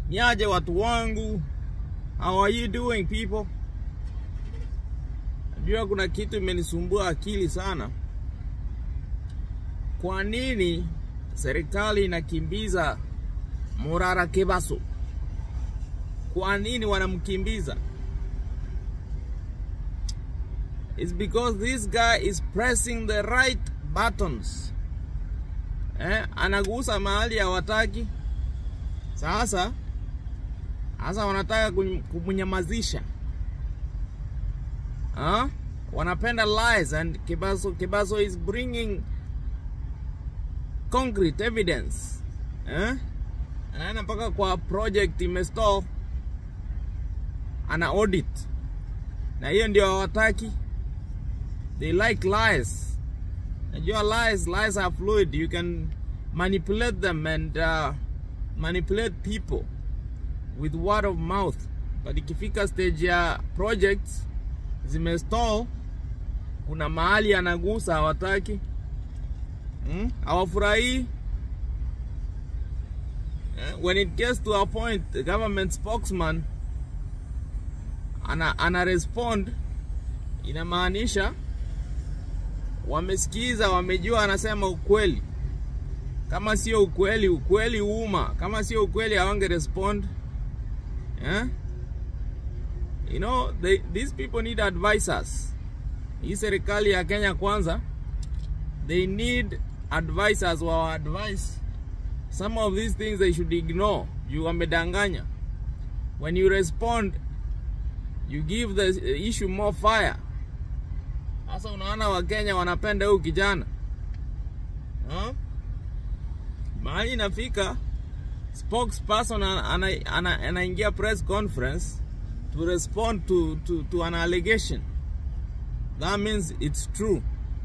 Niaje watu wangu, how are you doing people? Najua kuna kitu imenisumbua akili sana. Kwa nini serikali inakimbiza Murara Kebaso? Kwa nini wanamkimbiza? It's because this guy is pressing the right buttons. Eh, anagusa mahali hawataki. Sasa sasa wanataka kumnyamazisha. Huh? Wanapenda lies and Kebaso, Kebaso is bringing concrete evidence. Eh? Anaenda mpaka kwa project imestall ana audit, na hiyo ndio hawataki. They like lies. Najua lies, lies are fluid. You can manipulate them and uh, manipulate people with word of mouth, but ikifika stage ya projects zimestall, kuna mahali anagusa hawataki, hmm? hawafurahii. When it gets to a point, the government spokesman ana, ana respond, inamaanisha wamesikiza, wamejua, anasema ukweli. Kama sio ukweli, ukweli uma. Kama sio ukweli, hawange respond yeah? You know, they, these people need advisors. Hii serikali ya Kenya kwanza, they need advisors wa advice some of these things they should ignore. You wamedanganya. When you respond, you give the issue more fire. Sasa unaona Wakenya wanapenda huyu kijana huh? Mahali inafika spokesperson anaingia ana, ana, ana press conference to respond to, to, to an allegation. That means it's true.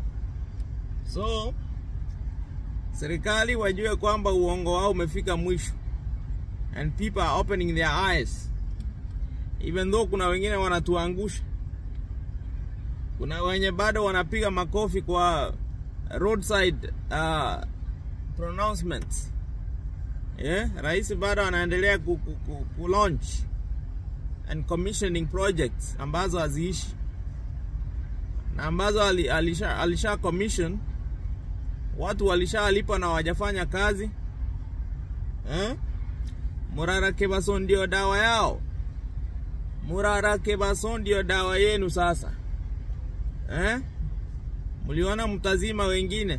So serikali wajue kwamba uongo wao umefika mwisho and people are opening their eyes even though kuna wengine wanatuangusha kuna wenye bado wanapiga makofi kwa roadside uh, pronouncements yeah? Rais bado anaendelea ku, ku, ku, ku launch and commissioning projects ambazo haziishi na ambazo alisha, alisha commission watu walishalipa na wajafanya kazi eh? Murara Kebaso ndio dawa yao. Murara Kebaso ndio dawa yenu sasa eh? Mliona mtazima wengine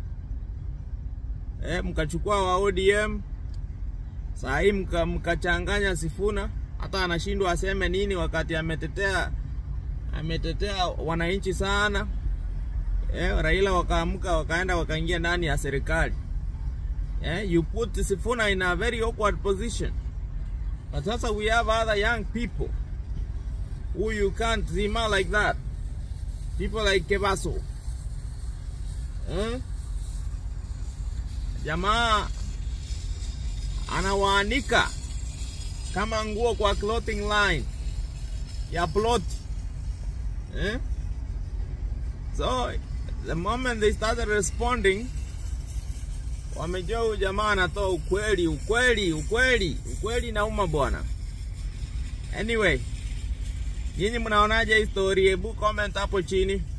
eh, mkachukua wa ODM saa hii mka, mkachanganya Sifuna, hata anashindwa aseme nini wakati ametetea ametetea wananchi sana eh, Raila wakaamka wakaenda wakaingia ndani ya serikali eh, you put Sifuna in a very awkward position but sasa we have other young people who you can't zima like that people like Kebaso eh? Jamaa anawaanika kama nguo kwa clothing line ya plot eh? So the moment they started responding, wamejua huyu jamaa anatoa ukweli, ukweli, ukweli, ukweli nauma bwana. Anyway, nyinyi mnaonaje hii story? Hebu comment hapo chini.